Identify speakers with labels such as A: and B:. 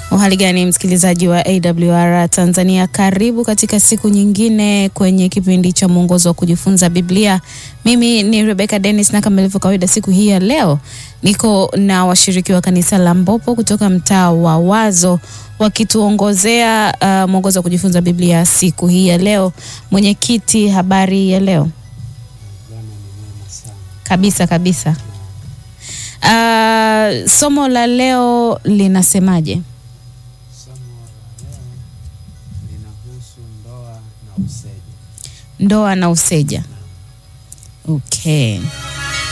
A: Uhali gani msikilizaji wa AWR Tanzania, karibu katika siku nyingine kwenye kipindi cha mwongozo wa kujifunza Biblia. Mimi ni Rebecca Dennis, na kama ilivyo kawaida, siku hii ya leo niko na washiriki wa kanisa la Mbopo kutoka mtaa wa Wazo wakituongozea uh, mwongozo wa kujifunza Biblia siku hii ya leo. Mwenyekiti, habari ya leo? Kabisa kabisa. Uh, somo la leo linasemaje?
B: Somo la leo linahusu ndoa na useja.
A: Ndoa na useja. Okay.